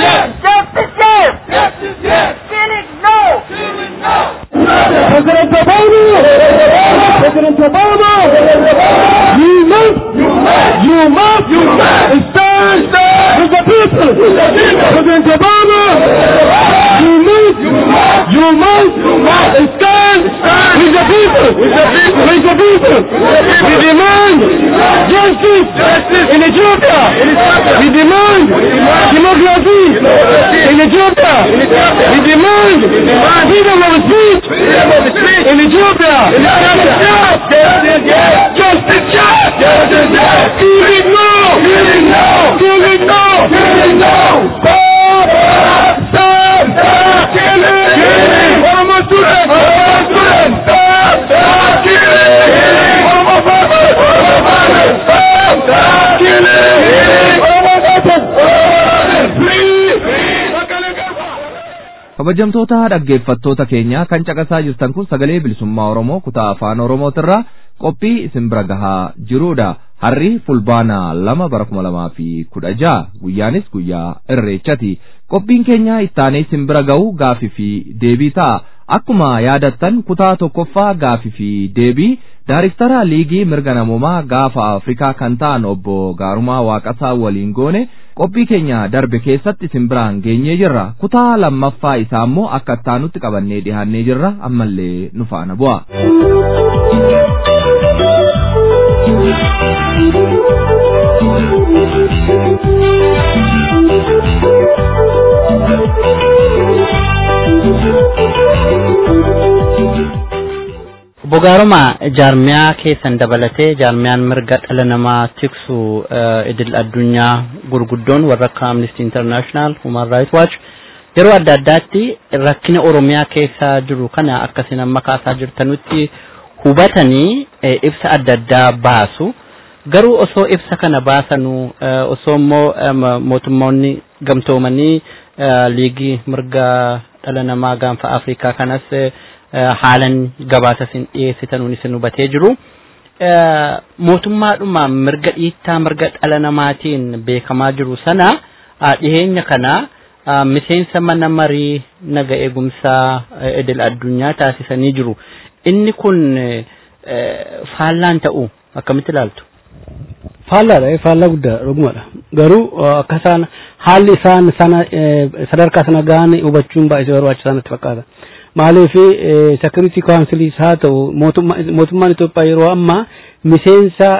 yes! Killing, no! President Obama! President Obama! You must! You must! You must! You must! Stand! Stand! With the people! With the people! President Obama! You must! You must! You must! You must! Stand! Stand! With the people! With the people! With the people! We demand justice! Justice! In Ethiopia! In Ethiopia! We demand democracy! In Ethiopia! We demand freedom of speech! In Ethiopia! In Ethiopia! Justice! Yes! Justice! Yes! Justice! Yes! Killing no! Killing no! Killing no! Killing no! Stop! Stop! Stop! Killing! Killing! Oromo students! Oromo students! Stop! Stop! Killing! Oromo farmers! Oromo farmers! Stop! Stop! Killing! Oromo daughters! Oromo Free! Free! Sagalee Garba! kabajamtoota dhaggeeffattoota keenya kan caqasaa jirtan kun sagalee bilisummaa oromoo kutaa afaan oromootirraa qophii isin bira gahaa jirudha harri fulbaana lama bara kuma lamaa fi kudha jaha guyyaanis guyyaa irreechati qophiin keenya ittaanee isin bira ga'u gaafii fi deebii ta'a akkuma yaadattan kutaa tokkoffaa gaafii fi deebii daariktara liigii mirga namoomaa gaafa afrikaa kan ta'an obbo gaarumaa waaqasaa waliin goone qophii keenya darbe keessatti isin biraan geenyee jirra kutaa lammaffaa isaa immoo akka ittaanutti qabannee dhihaannee jirra ammallee nu faana bu'a. Obbo Gaaruma jaarmiyaa keessan dabalatee jaarmiyaan mirga dhala namaa tiksu idil addunyaa gurguddoon warra akka Amnesty International, Human Rights Watch yeroo adda addaatti rakkina Oromiyaa keessa jiru kana akkasiin amma kaasaa jirtanutti hubatanii ibsa adda addaa baasu. Garuu osoo ibsa kana baasanu osoo immoo mootummoonni gamtoomanii liigii mirga dhala namaa gaanfa Afrikaa kanas haalan gabaasa isin dhiyeessitanuun isin hubatee jiru. mootummaadhuma mirga dhiittaa mirga dhala namaatiin beekamaa jiru sana dhiheenya kana miseensa mana marii naga eegumsaa idil addunyaa taasisanii jiru. Inni kun faallaan ta'u akkamitti ilaaltu? Faallaadha faallaa guddaa dhugumadha. Garuu akka isaan haalli isaan sana sadarkaa sana gahan hubachuun baay'ee barbaachisaa natti fakkaata. Maaliif security counciliis haa ta'u mootummaan Itoophiyaa yeroo ammaa miseensa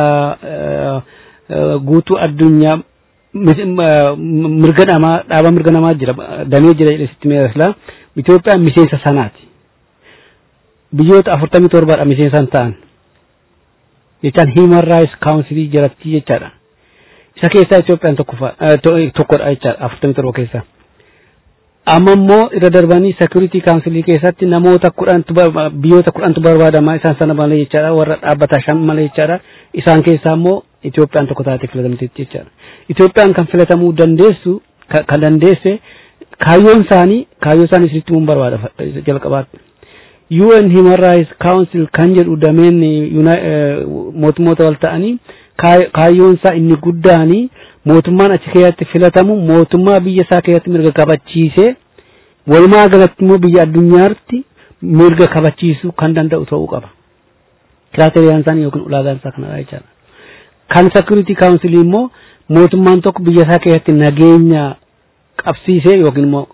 guutuu addunyaa mirga namaa dhaaba mirga namaa jira damee jira jedhee sitti meeshaa Itoophiyaan miseensa sanaati. Biyyoota afurtamii torbaadha miseensaan ta'an. Jechaan Human Rights Council jalatti jechaadha. Isa keessaa Itoophiyaan tokkodha jechaadha afurtamii torba keessaa. Amma immoo irra darbanii Security Council keessatti namoota kudhantu biyyoota kudhantu barbaadama isaan sana malee jechaadha warra dhaabbataa shan malee jechaadha. Isaan keessaa immoo Itoophiyaan tokko taatee filatamteetti jechaadha. Itoophiyaan kan filatamuu dandeessu kan dandeesse kaayyoon isaanii kaayyoo isaanii sirriitti mun barbaada jalqabaatti. UN Human Rights Council kan jedhu dameen mootummoota wal ta'anii kaayyoon isaa inni guddaanii mootummaan achi keessatti filatamu mootummaa biyya isaa keessatti mirga kabachiisee walumaa galatti immoo biyya addunyaatti mirga kabachiisuu kan danda'u ta'uu qaba. Kiraateriyaan isaanii yookiin ulaagaan isaa kanadha jechaadha. Kan Security Council immoo mootummaan tokko biyya isaa keessatti nageenya qabsiisee yookiin immoo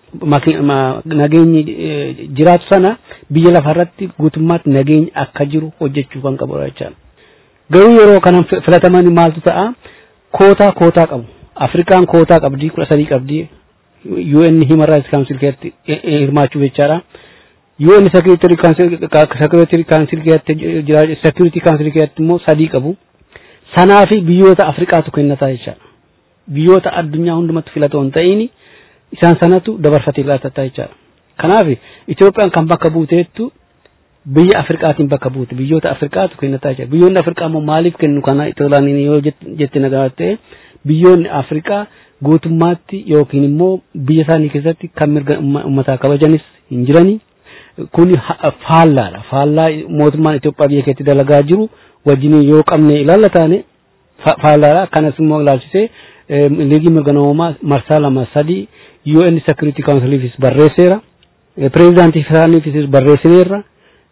nageenyi jiraatu sana biyya lafarratti guutummaatti nageenyi akka jiru hojjechuu kan qabudha jechaadha. Garuu yeroo kanan filataman maaltu ta'a kootaa kootaa qabu. Afrikaan kootaa qabdi kudha sadii qabdi. UN Human Rights Council keessatti hirmaachuu jechaadha. UN Security Council Security Council keessatti jira Security Council keessatti immoo sadii qabu. Sanaa fi biyyoota Afrikaatu kennataa jechaadha. Biyyoota addunyaa hundumatti filatoo hin ta'ini isaan sanatu dabarfatee laatataa jechaadha. Kanaaf Itoophiyaan kan bakka buuteettu biyya Afrikaatiin bakka buute biyyoota Afrikaatu kennataa jira. Biyyoonni Afrikaa immoo maaliif kennu kana itoolaan yoo jette nagaa ta'e biyyoonni Afrikaa guutummaatti yookiin immoo biyya isaanii keessatti kan mirga uummataa kabajanis hin jirani. Kun faallaadha. Faallaa mootummaan Itoophiyaa biyya keessatti dalagaa jiru wajjin yoo qabne ilaalla taane faallaadha. Kanas immoo ilaalchisee liigii mirga namoomaa marsaa lama sadii UN Security Councilifis barreesseera. Pireezidaantii isaaniifis barreessineerra.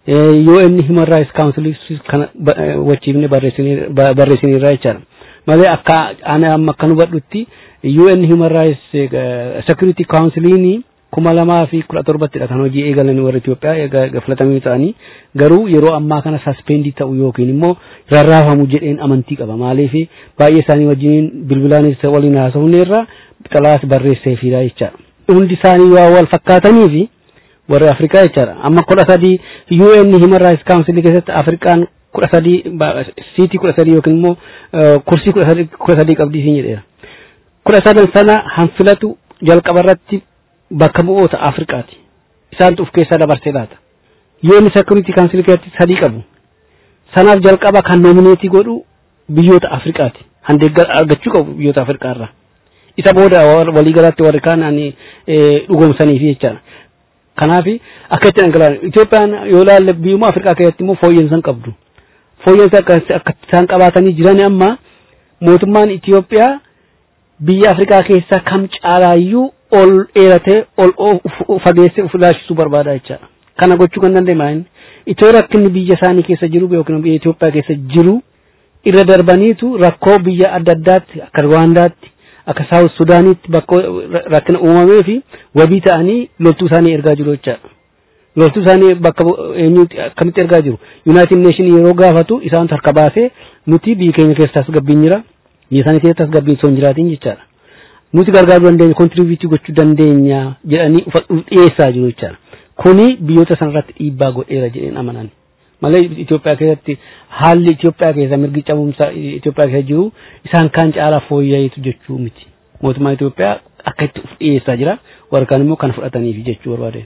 UN Human Rights Council kana wachiifne barreessineerra jechaadha. Malee akka ani amma akka hubadhutti UN Human Rights Security Counciliin kuma lamaa fi kudha torbattidha kan hojii eegalanii warra Itoophiyaa filatamanii ta'anii garuu yeroo ammaa kana saspendii ta'u yookiin immoo rarraafamu jedheen amantii qaba. Maaliif baay'ee isaanii wajjin bilbilaanis waliin haasofneerra xalaas barreesseefidha jechaadha. Hundi isaanii waa wal fakkaatanii fi warra Afrikaa jechaadha. Amma kudha sadii UN Human Rights Council keessatti Afrikaan kudha sadii siitii kudha sadii yookiin immoo kursii kudha sadii qabdii siin jedheera. Kudha sadan sana hanfilatu jalqaba irratti bakka bu'oota Afrikaati. Isaantu of keessaa dabarsee laata. UN Security Council keessatti sadii qabu. Sanaaf jalqaba kan nomineetii godhu biyyoota Afrikaati. Handeeggar argachuu qabu biyyoota Afrikaa irraa. Isa booda waliigalaatti warri kaan ani dhugoomsaniif jechaadha. Kanaaf akka itti dhangala'an Itoophiyaan yoo ilaalle biyyuma Afrikaa keessatti immoo fooyyeensa qabdu. Fooyyeensa akka isaan qabaatanii jiran amma mootummaan Itoophiyaa biyya Afrikaa keessaa kam caalaayyuu ol dheeratee ol fageessee of ilaashisuu barbaada jechaadha. Kana gochuu kan danda'e itoo rakkinni biyya isaanii keessa jiru yookiin biyya Itoophiyaa keessa jiru irra darbaniitu rakkoo biyya adda addaatti akka Rwaandaatti akka Saawus Sudaaniitti bakka rakkina uumamee fi wabii ta'anii loltuu isaanii ergaa jiru jechaadha. Loltuu isaanii bakka eenyuutti akkamitti ergaa jiru. Yuunaayitid Neeshinii yeroo gaafatu isaan harka baasee nuti biyya keenya keessaas gabbiin jira. Biyya isaanii keessas gabbiin osoo hin jiraatiin jechaadha. Nuti gargaaruu dandeenya kontiribiyuutii gochuu dandeenya jedhanii dhiyeessaa jiru jechaadha. Kuni biyyoota sanarratti dhiibbaa godheera jedheen amanan. Malee Itoophiyaa keessatti haalli Itoophiyaa keessa mirgi cabumsaa Itoophiyaa keessa jiru isaan kaan caalaa fooyya'eetu jechuu miti. Mootummaan Itoophiyaa akka itti of dhiyeessaa jira warra kaan immoo kan fudhataniif jechuu barbaade.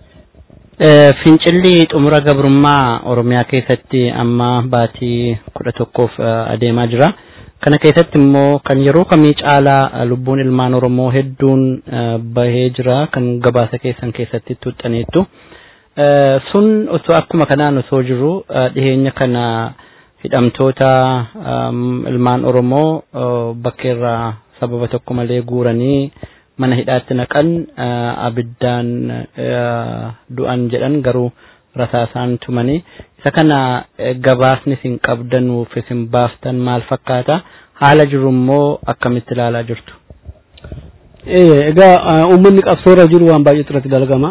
Fincilli xumura gabrummaa Oromiyaa keessatti amma baatii kudha tokkoof adeemaa jira. Kana keessatti immoo kan yeroo kamii caalaa lubbuun ilmaan Oromoo hedduun bahee jira kan gabaasa keessan keessatti tuuxxaneettu. Sun osoo akkuma kanaan osoo jiru dhiheenya kana hidhamtoota ilmaan Oromoo bakka irraa sababa tokko malee guuranii mana hidhaatti naqan abiddaan du'an jedhan garuu rasaasaan tumanii isa kana gabaasni isin qabdanuuf isin baaftan maal fakkaata haala jiru immoo akkamitti ilaalaa jirtu. Egaa uummanni qabsoorra jiru waan baay'eetu irratti dalagama.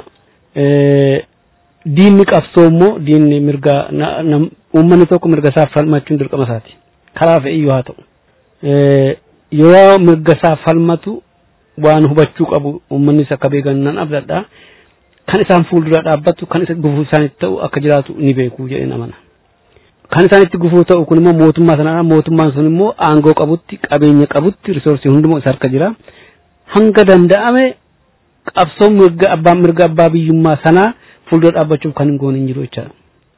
Diinni qabsoo immoo diinni mirga uummanni tokko mirga isaa falmachuun dirqama isaati. Karaa fe'iyyuu haa ta'u. Yoo mirga isaa falmatu waan hubachuu qabu uummannis akka beekan nan abdadha. Kan isaan fuuldura dhaabbatu kan isa gufuu isaanitti ta'u akka jiraatu ni beeku jedheen amana. Kan isaanitti gufuu ta'u kun immoo mootummaa sanadha. Mootummaan sun immoo aangoo qabutti qabeenya qabutti risoorsii hundumaa isa harka jira. Hanga danda'ame qabsoo mirga abbaan mirga abbaa biyyummaa sanaa fuuldura dhaabbachuuf kan hin goone hin jiru jechaadha.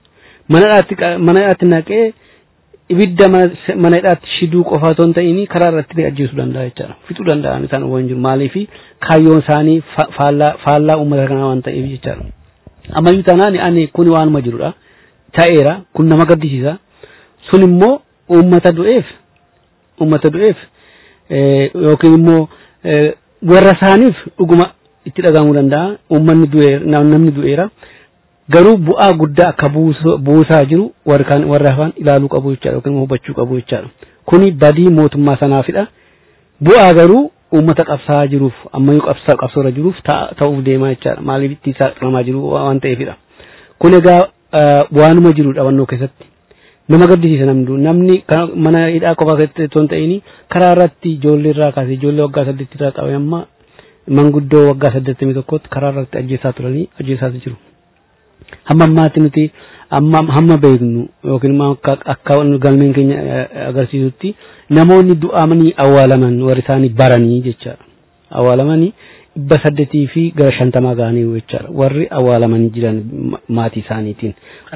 Mana hidhaatti naqee ibidda mana hidhaatti shiduu qofa otoo hin ta'in karaa irratti ajjeesuu danda'a jechaadha. Fixuu danda'an isaan waan jiru maaliif kaayyoon isaanii faallaa uummata kanaa waan ta'eef jechaadha. Ammayyuu taanaan ani kun waanuma jirudha. Ta'eera kun nama gaddisiisa. Sun immoo uummata du'eef uummata du'eef yookiin immoo warra isaaniif dhuguma itti dhagahamuu danda'a. Uummanni du'eera namni du'eera. garuu bu'aa guddaa akka buusaa jiru warra hafan ilaaluu qabu jechaadha yookiin hubachuu qabu jechaadha. Kuni badii mootummaa sanaafidha. Bu'aa garuu uummata qabsaa jiruuf ammayyuu qabsaa qabsoorra jiruuf ta'uuf deemaa jechaadha. Maaliif itti saaxilamaa jiru waan ta'eefidha. Kun egaa waanuma jiru dhawannoo keessatti. Nama gaddisiisa namni namni mana hidhaa qofaa keessatti otoo hin ta'in karaa irratti ijoollee irraa kaasee ijoollee waggaa saddeetti irraa qabee amma manguddoo waggaa saddeettamii tokkotti karaa irratti ajjeesaa turanii ajjeesaa jiru. hamma ammaatti nuti amma hamma beeknu yookiin akka akka galmeen keenya agarsiisutti namoonni du'amanii awwaalaman warri isaanii baranii jechaadha. Awwaalamanii dhibba saddeetii fi gara shantamaa ga'anii jechaadha. Warri awwaalamanii jiran maatii isaaniitiin.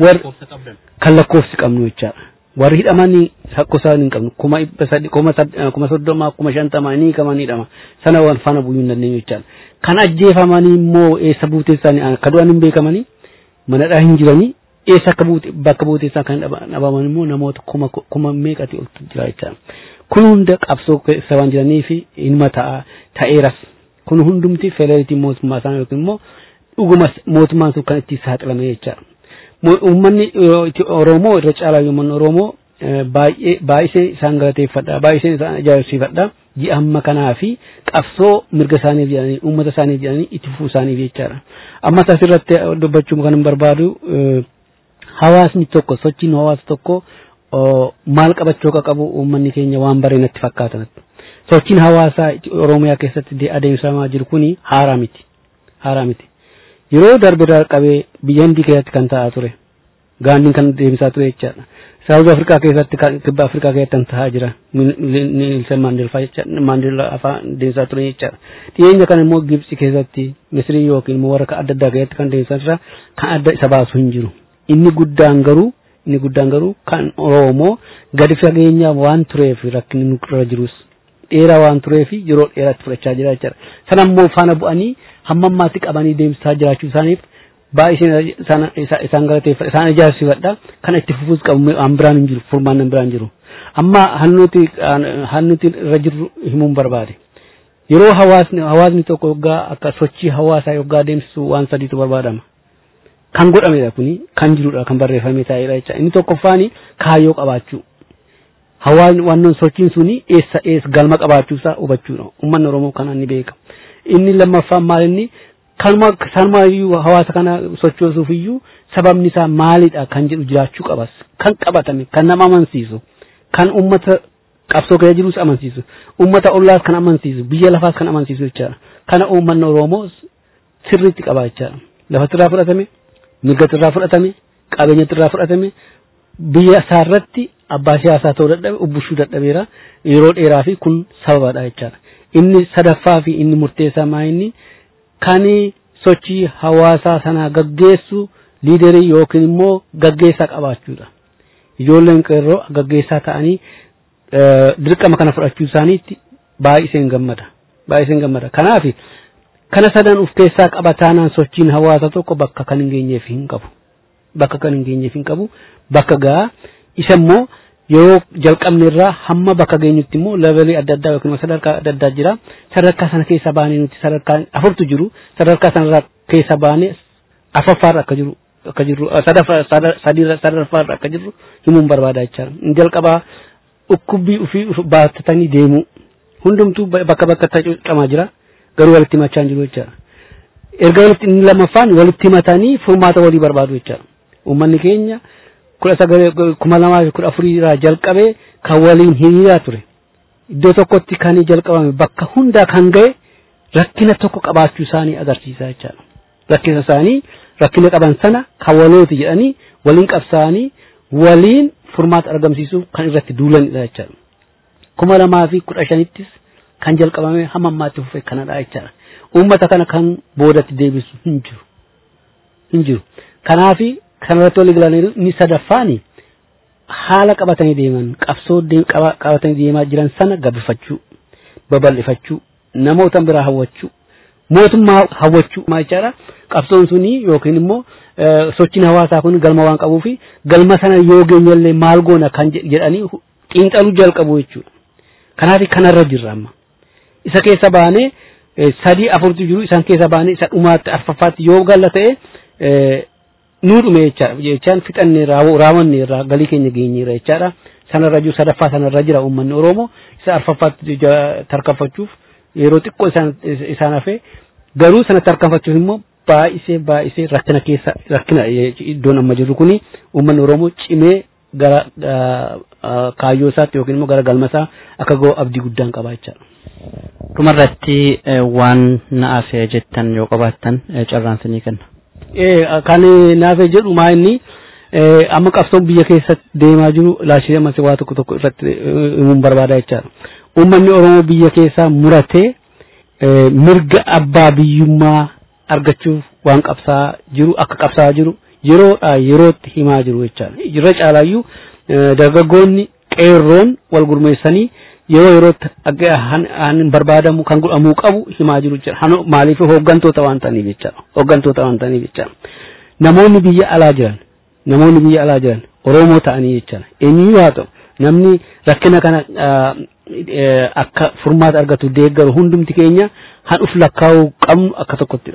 Kan lakkoofsi qabnu jechaadha. Warri hidhamanii lakkoofsa hin qabnu kuma dhibba sadii kuma soddoma kuma shantama ni hiikaman hidhama. Sana waan faana buyyuu hin dandeenyu jechaadha. Kan ajjeefamanii immoo eessa buutee isaanii akka du'an hin beekamanii manadhaa hin jiranii eessa akka buute bakka buutee isaa kan dhabaman immoo namoota kuma kuma meeqati oltu jira jechaadha. Kun hunda qabsoo keessa waan jiranii fi ilma ta'a ta'eeras. Kun hundumti federeetii mootummaa isaanii yookiin immoo dhuguma mootummaan sun kan itti saaxilame jechaadha. Uummanni Oromoo irra caalaa uummanni Oromoo baay'ee baay'isee isaan galateeffadha baay'isee isaan ajaa'ibsiifadha ji'a amma kanaa fi qabsoo mirga isaaniif jedhanii uummata isaaniif jedhanii itti fufuu isaaniif jechaadha. Ammas asirratti dubbachuu kan hin barbaadu hawaasni tokko sochiin hawaasa tokko maal qabachuu akka qabu uummanni keenya waan baree natti fakkaatan. Sochiin hawaasaa Oromiyaa keessatti adeemsifamaa jiru kuni haaraa miti. Haaraa miti. Yeroo darbe qabee biyya Hindii keessatti kan ta'aa ture. Gaandiin kan deemsaa ture jechaadha. Saawuz Afrikaa keessatti kibba Afrikaa keessatti kan ta'aa jira. Neelsan Maandeellaa afaan deemsaa ture jechaadha. Dhiyeenya kana immoo Gibsi keessatti Misrii yookiin immoo warra adda addaa keessatti kan deemsaa jira. Kan adda isa baasu hin jiru. Inni guddaan garuu inni guddaan garuu kan Oromoo gadi fageenya waan tureef rakkinni nurra jirus dheeraa waan tureef yeroo dheeraatti fudhachaa jira jechaadha. Sana immoo faana bu'anii hamma ammaatti qabanii deemsisaa jiraachuu isaaniif baay'ee isaan galateeffadha isaan ijaarsifadha kan itti fufuus qabu an biraan hin jiru furmaan biraan hin jiru amma hannuti hannuti irra jirru himuun barbaade yeroo hawaasni hawaasni tokko yoggaa akka sochii hawaasaa yoggaa deemsisu waan sadiitu barbaadama kan godhamedha kuni kan jirudha kan barreeffamee taa'edha jecha inni tokkoffaani kaayyoo qabaachuu hawaasni wannoon sochiin suni eessa eessa galma qabaachuusaa hubachuudha uummanni oromoo kanaan ni beeka inni lammaffaan maal inni kanuma sanumayyuu hawaasa kana sochoosuuf iyyuu sababni isaa maalidha kan jedhu jiraachuu qabas kan qabatame kan nama amansiisu kan ummata qabsoo keessa jirus amansiisu ummata ollaas kan amansiisu biyya lafaas kan amansiisu jechaadha kana uummanni oromoo sirriitti qaba jechaadha lafatti irraa fudhatame mirgatti irraa fudhatame qabeenyatti irraa fudhatame biyya isaarratti abbaa siyaasaa ta'uu dadhabe ubbushuu dadhabeera yeroo dheeraa fi kun sababadha jechaadha inni sadaffaa fi inni murteessaa maa inni kan sochii hawaasaa sanaa gaggeessu liiderii yookiin immoo gaggeessaa qabaachuudha. Ijoolleen qeerroo gaggeessaa ta'anii dirqama kana fudhachuu isaaniitti baay'iseen gammada. Baay'iseen gammada. Kanaaf kana sadan of keessaa qaba taanaan sochiin hawaasa tokko bakka kan hin geenyeef hin qabu. Bakka kan hin geenyeef hin qabu. Bakka gaa isa immoo yeroo jalqabne irraa hamma bakka geenyutti immoo levelii adda addaa yookiin sadarkaa adda addaa jira sadarkaa sana keessa baanee nuti sadarkaa afurtu jiru sadarkaa sanarraa keessa baanee afaffaarra akka jiru akka jirru sadarfaarra akka jirru himuun barbaada jechaadha. Jalqabaa dhukkubbii ofii baattatanii deemuu hundumtuu bakka bakkatti qamaa jira garuu walitti himachaa hin jiru jechaadha. Erga walitti inni lammaffaan walitti himatanii furmaata walii barbaadu jechaadha. Uummanni keenya kudha sagalee kuma lamaa fi kudha afurii irraa jalqabee kan waliin hiriiraa ture. Iddoo tokkotti kan jalqabame bakka hundaa kan ga'e rakkina tokko qabaachuu isaanii agarsiisa jechaadha. Rakkina isaanii rakkina qaban sana kan walooti jedhanii waliin qabsaa'anii waliin furmaata argamsiisuuf kan irratti duulanidha jechaadha. Kuma lamaa fi kudha shanittis kan jalqabame hamma ammaatti fufee kanadha jechaadha. Uummata kana kan boodatti deebisu hin jiru. Hin jiru. Kanaafi kanarratti walii galanii inni sadaffaani haala qabatanii deeman qabsoo qabatanii deemaa jiran sana gabbifachuu babal'ifachuu namoota biraa hawwachuu mootummaa hawwachuu jechaadha. Qabsoon suni yookiin immoo sochiin hawaasaa kun galma waan qabuu fi galma sana yoo geenyallee maal goona kan jedhanii xiinxaluu jalqabu jechuudha. Kanaaf kanarra jirra amma. Isa keessa baanee sadii afurtu jiru isaan keessa baanee isa dhumaatti arfaffaatti yoo galla ta'e nuu dhume jechaadha. Jechaan fixannee raawwanne irraa galii keenya geenyeera jechaadha. Sanarra jiru sadaffaa sanarra jira uummanni Oromoo isa arfaffaatti tarkaanfachuuf yeroo xiqqoo isaan hafee garuu sana tarkaanfachuuf immoo baay'isee baay'isee rakkina keessa rakkina iddoon amma jirru kuni uummanni Oromoo cimee gara kaayyoo isaatti yookiin immoo gara galma isaa akka ga'u abdii guddaan qaba jechaadha. Dhumarratti waan na'aaf jettan yoo qabaattan carraan sinii kenna. Kan naaf jedhu maa inni amma qabsoon biyya keessatti deemaa jiru laashee ammas waa tokko tokko irratti himuun barbaada jechaadha. Uummanni Oromoo biyya keessaa muratee mirga abbaa biyyummaa argachuuf waan qabsaa jiru akka qabsaa jiru yeroodhaa yerootti himaa jiru jechaadha. Irra caalaayyuu dargaggoonni qeerroon wal gurmeessanii yeroo yerootti han barbaadamu kan godhamuu qabu himaa jiru jechaadha. Maaliif hooggantoota waan ta'aniif jechaadha. Hooggantoota waan ta'aniif jechaadha. Namoonni biyya alaa jiran namoonni biyya alaa jiran Oromoo ta'anii jechaadha. Eenyuyyuu haa ta'u namni rakkina kana akka furmaata argatu deeggaru hundumti keenya han uf lakkaa'uu qabnu akka tokkottidha.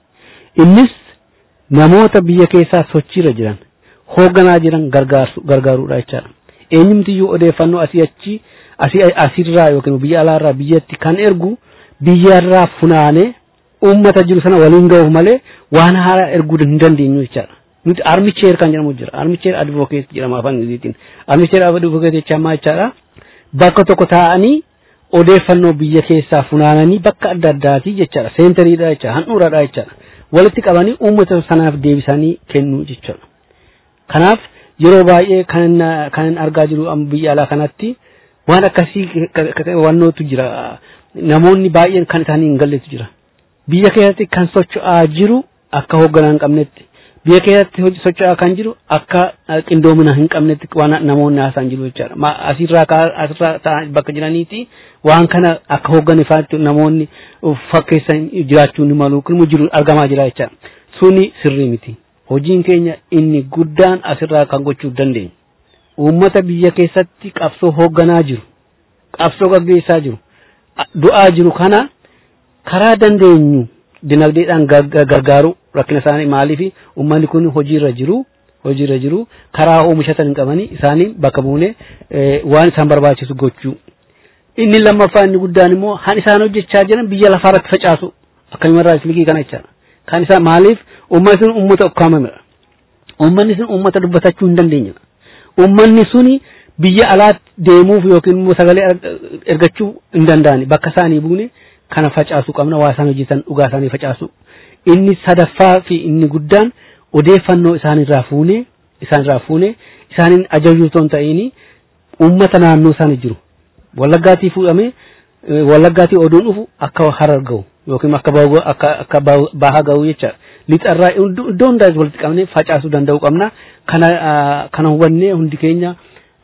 Innis namoota biyya keessaa sochiirra jiran hoogganaa jiran gargaaruudha jechaadha. Eenyumtiyyuu odeeffannoo asii achi asii asirraa yookiin biyya alaarraa biyyatti kan ergu biyyarraa funaanee uummata jiru sana waliin ga'uuf malee waan haaraa erguu hin dandeenyu jechaadha. Nuti armicheer kan jedhamu jira. Armicheer advokeet jedhama afaan Ingiliziitiin. Armicheer advokeet jecha ammaa jechaadha. Bakka tokko taa'anii odeeffannoo biyya keessaa funaananii bakka adda addaati jechaadha. Seentariidha jechaadha. Handhuuraadha jechaadha. Walitti qabanii uummata sanaaf deebisanii kennuu jechuudha. Kanaaf yeroo baay'ee kan kan argaa jiru biyya alaa kanatti waan akkasii wannootu jira. Namoonni baay'een kan isaanii hin galletu jira. Biyya keessatti kan socho'aa jiru akka hoogganaa hin qabnetti. Biyya keessatti socho'aa kan jiru akka qindoomina hin qabnetti waan namoonni haasa'an jiru jechaadha. Asirraa asirraa bakka jiraniiti waan kana akka hoogganifaatti namoonni fakkeessan jiraachuu ni malu kun jiru argamaa jira jechaadha. Suni sirrii miti. Hojiin keenya inni guddaan asirraa kan gochuu dandeenyu. Uummata biyya keessatti qabsoo hoogganaa jiru. Qabsoo gaggeessaa jiru. Du'aa jiru kana karaa dandeenyu dinagdeedhaan gargaaru rakkina isaanii maaliif uummanni kun hojiirra jiru hojiirra jiru karaa oomishatan hin qabanii isaanii bakka buune waan isaan barbaachisu gochuu. Inni lammaffaa inni guddaan immoo han isaan hojjechaa jiran biyya lafaarratti facaasu akkasumarraa islikii kana jechaadha. Kan isaa maaliif uummanni sun uummata ukkaamamedha. Uummanni sun uummata dubbatachuu hin dandeenyedha. Uummanni suni biyya alaatti deemuuf yookiin immoo sagalee ergachuu hin danda'ani bakka isaanii buune kana facaasuu qabna waa isaan hojjetan dhugaa isaanii facaasu. Inni sadaffaa fi inni guddaan odeeffannoo isaanirraa fuunee isaanirraa fuunee isaaniin ajajuu osoo hin ta'in uummata naannoo isaanii jiru. Wallaggaatii fuudhamee wallaggaatii oduun dhufu akka harar ga'u yookiin akka akka akka bahaa ga'u jechaadha. Lixarraa iddoo hundaa walitti qabnee facaasuu danda'uu qabna. Kana kana hubannee hundi keenya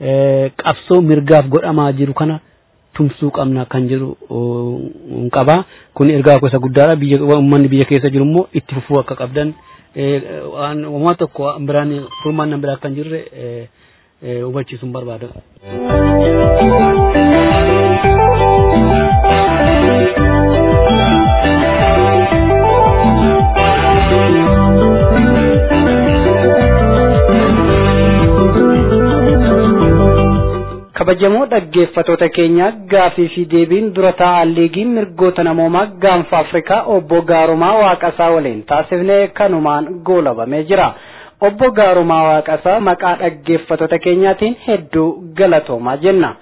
qabsoo mirgaaf godhamaa jiru kana tumsuu qabna kan jedhu qaba. Kun ergaa gosa guddaadha. Biyya uummanni biyya keessa jiru immoo itti fufuu akka qabdan waan uummata tokko biraan furmaannan biraa kan jirre hubachiisuun barbaada. kabajamoo dhaggeeffatoota keenya gaafii fi deebiin dura taa'aa liigii mirgoota namoomaa gaanfa afrikaa obbo Gaarumaa Waaqasaa waliin taasifnee kanumaan goolabamee jira. Obbo Gaarumaa Waaqasaa maqaa dhaggeeffatoota keenyaatiin hedduu galatoomaa jenna.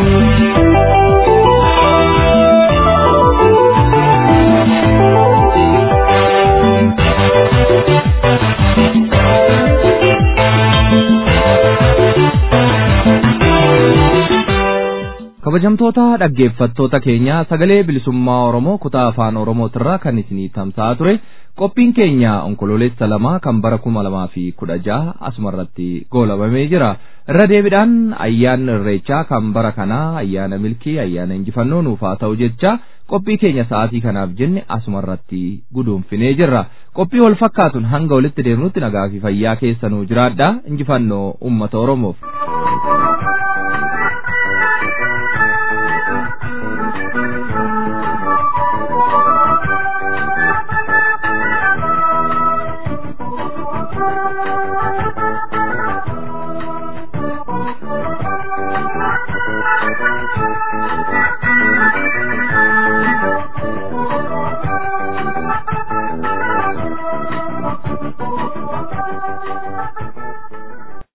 kabajamtoota dhaggeeffattoota keenya sagalee bilisummaa oromoo kutaa afaan oromootirraa kan isinii tamsa'aa ture qophiin keenya onkololeessa lamaa kan bara kuma lamaa fi kudha jaha asumarratti goolabamee jira irra deebiidhaan ayyaanni irreechaa kan bara kanaa ayyaana milkii ayyaana injifannoo nuuf haa ta'u jecha qophii keenya sa'aatii kanaaf jenne asumarratti guduunfinee jirra qophii wal fakkaatuun hanga walitti deemnutti nagaa fi fayyaa keessanuu jiraadha injifannoo ummata oromoof.